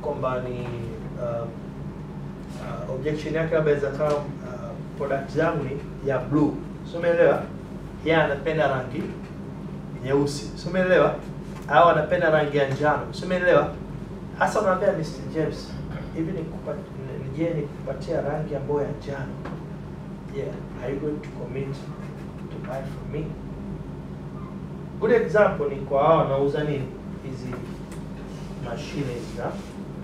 kwamba ni uh, uh, objection yake labda inaweza kama uh, product zangu ni ya blue, si umeelewa? Yeye anapenda rangi nyeusi, si umeelewa? Au anapenda rangi ya njano, si umeelewa? Hasa unaambia Mr. James, hivi nikupa- ni- je, nikupatia rangi ambayo ya njano, yeah, are you going to commit to buy from me? Good example ni kwa hao wanauza nini hizi mashine hizi za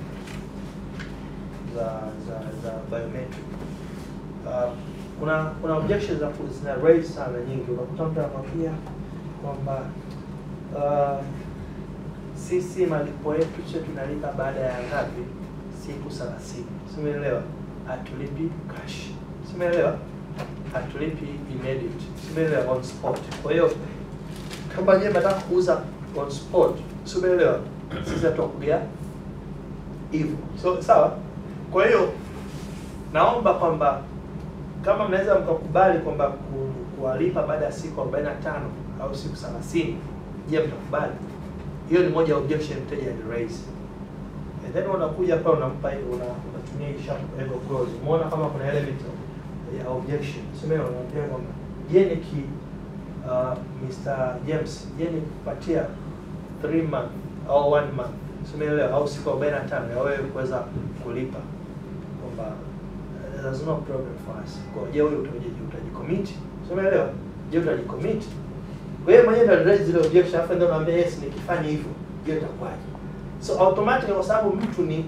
za za za biometric. Uh, kuna kuna objections za ku- zina raise sana nyingi. Unakuta mtu anakwambia kwamba uh, sisi malipo yetu sio tunalipa baada ya ngapi? Siku 30. Simeelewa? Hatulipi cash. Simeelewa? Hatulipi immediate. Simeelewa on spot. Kwa hiyo kama je nataka kuuza on spot, simeelewa? Sisi hatukugia hivyo. So sawa? Kwa hiyo naomba kwamba kama mnaweza mkakubali kwamba ku- kuwalipa baada ya siku 45 au siku 30, je, mtakubali? Hiyo ni moja ya objection mteja ali raise. And then unakuja hapa unampa hiyo una, unatumia hii sharp ego clause. Umeona kama kuna element ya objection. Sema unaambia kwamba je, niki uh, Mr. James, je, nikupatia 3 month au 1 month. Simeelewa au siku 45 ya wewe kuweza kulipa kwamba uh, there's no problem for us. Kwa je, wewe utaje utajicommit? Simeelewa? Je, utajicommit? Wewe mwenyewe ndio raise zile objection afa ndio unaambia yes nikifanya hivyo je itakuwaje? So automatic kwa sababu mtu ni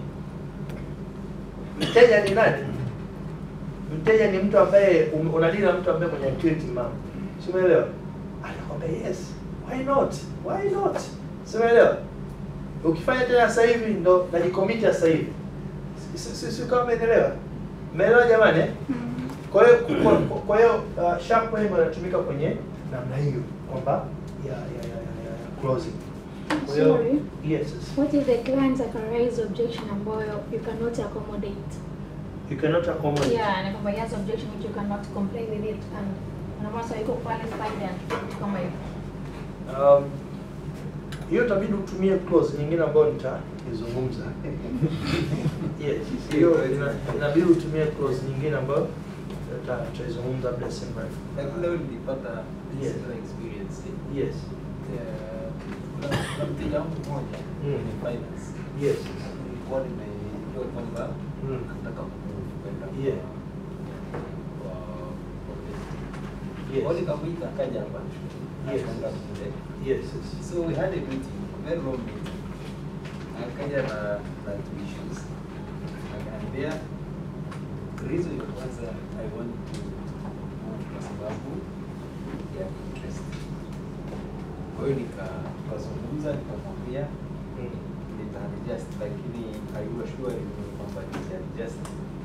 mteja ni nani? Mteja ni mtu ambaye um- unadili na mtu ambaye mwenye akili timamu. Si umeelewa? Anakwambia yes. Why not? Why not? Si umeelewa? Ukifanya tena sasa hivi ndo najicommit sasa hivi. Si si- si kama umeelewa? Umeelewa jamani? eh? Kwa hiyo kwa- kwa- kwa hiyo uh, sharp wave inatumika kwenye namna hiyo kwamba ya ya ya, ya, ya, ya closing. Kwa hiyo Sorry. yes, yes. What if the client arise objection ambayo you cannot accommodate? You cannot accommodate. Yeah, na kwamba he has objection which you cannot comply with it and unaona sasa yuko pale side and kitu kama hivyo. Um, hiyo itabidi utumie clause nyingine ambayo nitaizungumza. yes, hiyo ina- inabidi utumie clause nyingine ambayo nita- nitaizungumza muda si mrefu. Lakini leo nilipata Yes. similar experience. Yes. Eh, kuna kuna mteja wangu mmoja Mm. ni finance. Yes. Nilikuwa nimejua kwamba Mm. nataka kumove kwenda kwa- Yeah. kwa kwa business. Yes. Kwa hiyo nikamwita akaja hapa Yes. akaenda kule. Yes. yes. So we had a meeting, very long meeting. Akaja na na two issues. Akaniambia reason ya kwanza I want to move kwa sababu ya interest. Kwa hiyo nika- nikazungumza nikamwambia Mm. nitaadjust lakini aiwashua kwamba nitaadjust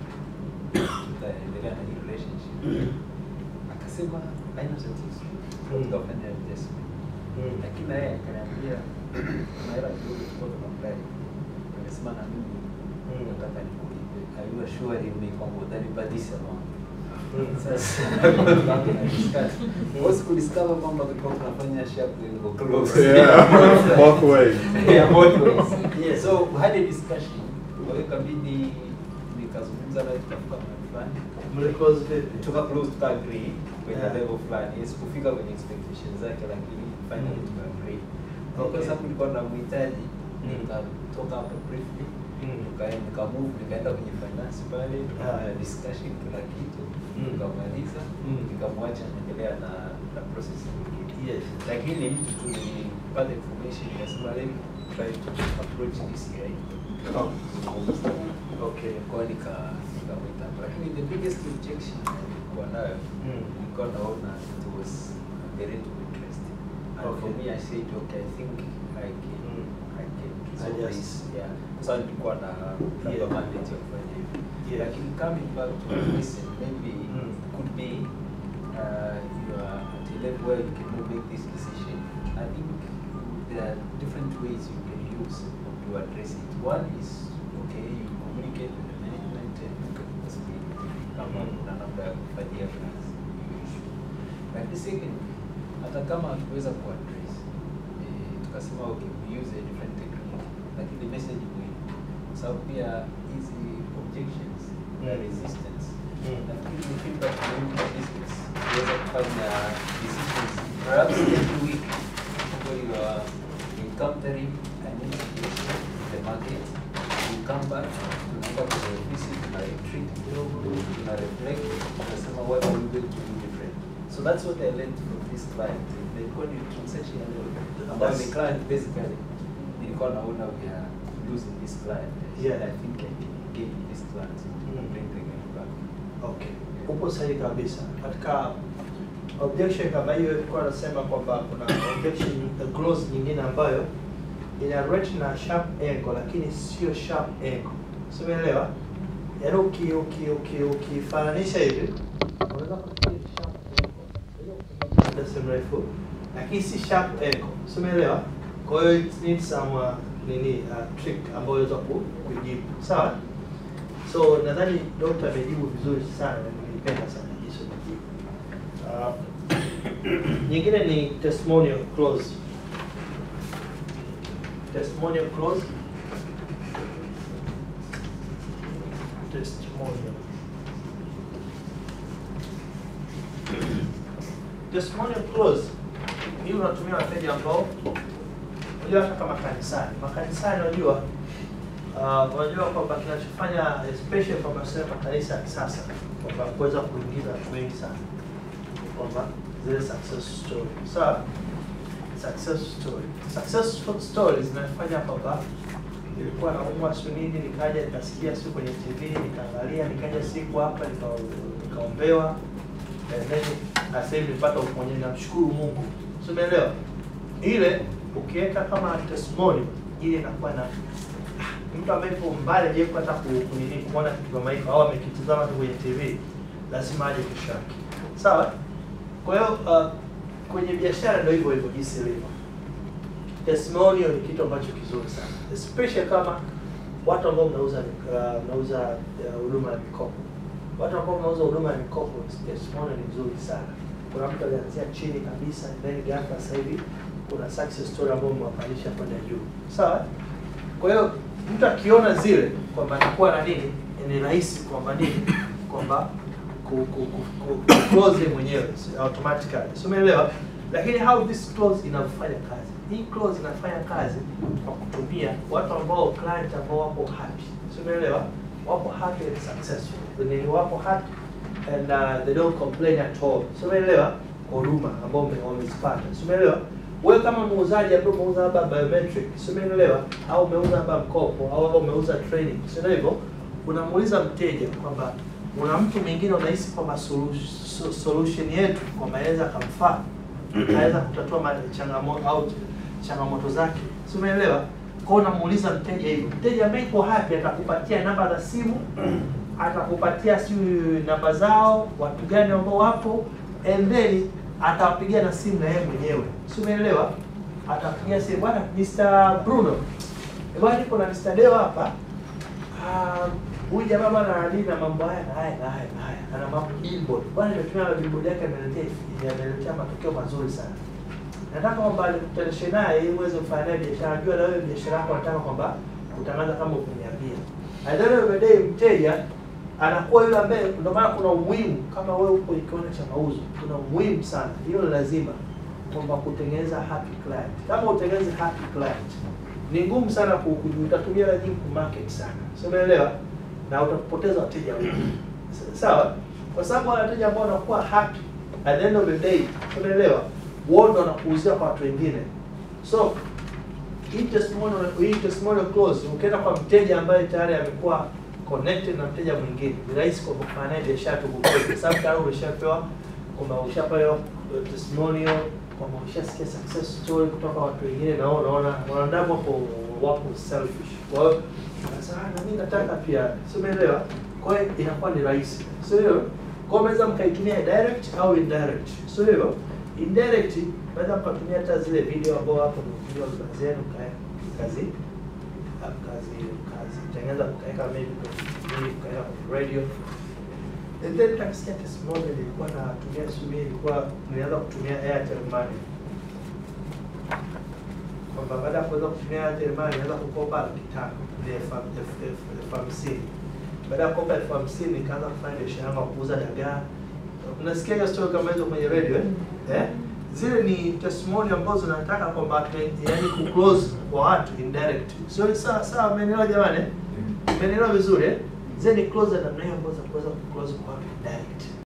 tutaendelea na hii relationship. Akasema haina tatizo, Mm. tutafanya adjustment Mm. lakini naye akaniambia kuna hela kidogo tulikuwa tunamdai, akasema na mimi Mm. nataka nikulipe, aiwa sure ni kwamba utanipa this amount. Mm. Sasa tukaanza na discuss. Kwa hiyo sikudiscover kwamba tulikuwa tunafanya sharp lengo close. Yeah, both ways. Yeah, both ways. Yes. So we had a discussion. Kwa hiyo ikabidi nikazungumza naye tukafika mahali fulani. Mli close vipi? Tuka close tuka agree kwenye Yeah. level fulani. Sikufika kwenye expectations zake lakini finally Mm. tuka agree. Okay. Kwa sababu nilikuwa namhitaji Mm. nikatoka hapo briefly Mm. tukaenda nikamove nikaenda kwenye finance pale tukafanya Yeah. discussion kila kitu Mm. tukamaliza Mm. nikamwacha naendelea na na process nyingine Yes. lakini mtu tu nilipata information nikasema let me try to approach this guy Oh. Okay. kwa hiyo nika nikamwita hapo. lakini the biggest objection nilikuwa nayo Mm. nilikuwa naona it was the rate of interest and for Okay. me I said okay I think I can Mm. I can resolve Adjust. this yeah kwa sababu nilikuwa na labda Yeah. mandate ya kufanya hivyo Yes. lakini coming back to listen maybe Mm. could be uh, you are at a level where you cannot make this decision I think there are different ways you can use to address it one is okay you communicate with the management and possibly kama Mm. kuna namna ya kufanyia kazi hiyo issue lakini second hata kama hatuweza kuaddress eh, tukasema okay we use a different technique lakini message muhimu sababu pia hizi objections na Mm. resistance Mm. lakini ni feedback muhimu kwa business kuweza kufanya decisions perhaps every week when you are encountering an institution in the market you come back tunaenda kwenye ofisi tuna retreat kidogo tuna reflect tunasema what are we going to do different so that's what I learned from this client nilikuwa ni transaction ambayo ni client basically nilikuwa naona we are losing this client Yeah. I think I can gain this client Mm. bring the guy back Okay, upo sahihi kabisa. Katika objection kama hiyo ilikuwa anasema kwamba kuna objection the clause nyingine ambayo ina rate na sharp angle lakini sio sharp angle. Si umeelewa? Yaani uki uki uki ukifananisha hivi unaweza kufikiri ni sharp angle. Muda si mrefu lakini si sharp angle. Si umeelewa? Kwa hiyo it needs some uh, nini uh, trick ambayo unaweza ku- kujibu. Sawa? So nadhani dokta amejibu vizuri sana na nilipenda sana jinsi amejibu. Uh, nyingine ni testimonial clause. Testimonial clause. Testimonial. Testimonial clause hii unatumia wateja ambao unajua hata kama kanisani. Makanisani unajua Uh, unajua kwamba kinachofanya especially kwa masuala ya makanisa ya kisasa kwamba kuweza kuingiza watu wengi sana kwamba zile success story sawa success story success stories zinafanya kwamba nilikuwa naumwa siku nini nikaja nikasikia siku kwenye tv nikaangalia nikaja siku hapa nika- nikaombewa and then sasa hivi nilipata uponyaji namshukuru mungu Si umeelewa ile ukiweka kama testimony ile inakuwa na mtu ambaye yuko mbali je hata ku- kunini kuona kitu kama hiko au amekitazama tu kwenye TV lazima aje kesho yake. Sawa? Kwa hiyo uh, kwenye biashara ndio hivyo hivyo jinsi ilivyo. Testimonial ni kitu ambacho kizuri sana. Especially kama watu ambao mnauza uh, mnauza uh, huduma ya mikopo. Watu ambao mnauza huduma ya mikopo testimonial ni nzuri sana. Kuna mtu alianzia chini kabisa then ghafla sasa hivi kuna success story ambayo mwapandisha kwenda juu. Sawa? Kwa hiyo mtu akiona zile kwamba anakuwa na nini, ni rahisi kwamba nini, kwamba ku, ku, ku, ku, ku close yeye mwenyewe si- automatically, si umeelewa? Lakini how this clause inafanya kazi, hii clause inafanya kazi kwa kutumia watu ambao client ambao wapo happy, si umeelewa? Wapo happy and successful, ni wapo happy and uh, they don't complain at all, si umeelewa? Kwa huduma ambao wame- wamezipata, si umeelewa? wewe kama muuzaji ambaye umeuza labda biometric, si umeelewa? Au umeuza labda mkopo au labda umeuza training, si ndio hivyo? Unamuuliza mteja kwamba una mtu mwingine unahisi kwamba solu- so- solution yetu kwamba inaweza akamfaa anaweza kutatua ma- changamoto au changamoto zake, si umeelewa? Kwa hiyo unamuuliza mteja hivyo. Mteja ambaye yuko happy atakupatia namba za simu, atakupatia si namba zao, watu gani ambao wapo, and then atawapigia na simu na yeye mwenyewe, si umeelewa? Atapigia simu, bwana Mr. Bruno, eh, bwana niko na Mr. Deo hapa. Ah, huyu jamaa bwana anadili na mambo haya na haya na haya na haya, ana mambo billboard. Bwana nimetumia billboard yake, ameletea ameletea matokeo mazuri sana. Nataka kwamba nikutanishe naye ili uweze kufanya naye biashara. Najua na wewe biashara yako nataka kwamba kutangaza kama ukuniambia. At the end of the day mteja anakuwa yule ambaye, ndio maana kuna umuhimu kama wewe uko kiwanda cha mauzo, kuna umuhimu sana, hilo ni lazima kwamba kutengeneza happy client. Kama utengeneze happy client, ni ngumu sana ku- ku- utatumia hela nyingi kumarket sana, si umeelewa? Na utapoteza wateja wengi, S- sawa? Kwa sababu wale wateja ambao wanakuwa happy at the end of the day, si umeelewa? Wao ndo wanakuuzia kwa watu wengine, so hii testimonial hii testimonial clause ukienda kwa mteja ambaye tayari amekuwa connected na mteja mwingine, ni rahisi kwa kufanya naye biashara tu kwa kweli, kwa sababu tayari umeshapewa kwamba ushapewa uh, testimonial kwamba ushasikia success story kutoka kwa watu wengine, na wao unaona wanadamu wako wako selfish. Kwa hiyo sasa na mimi nataka pia, si umeelewa? Kwa hiyo inakuwa ni rahisi, sio hiyo? Kwa hiyo mnaweza mkaitumia direct au indirect, sio hiyo? Indirect naweza mkatumia hata zile video ambao hapo ni video za zenu mka- mkazi mkazi mkazitengeneza mkaweka maybe kwenye TV, mkaweka kwenye radio and then nikasikia testimonial nilikuwa natumia sijui ilikuwa nilianza kutumia Airtel Money kwa kwamba baada ya kuweza kutumia Airtel Money naweza kukopa laki tano ni elfu elfu- elfu- elfu hamsini baada ya kukopa elfu hamsini nikaanza kufanya biashara yangu ya kuuza dagaa. Unasikia hiyo story kama hizo kwenye radio eh? eh? Zile ni testimony ambazo nataka kwamba tume- yaani ku close kwa watu indirect. Sio sawa sawa, umenielewa jamani? eh? Umenielewa vizuri eh? Zile ni close na namna hiyo ambazo za kuweza ku close kwa watu indirect.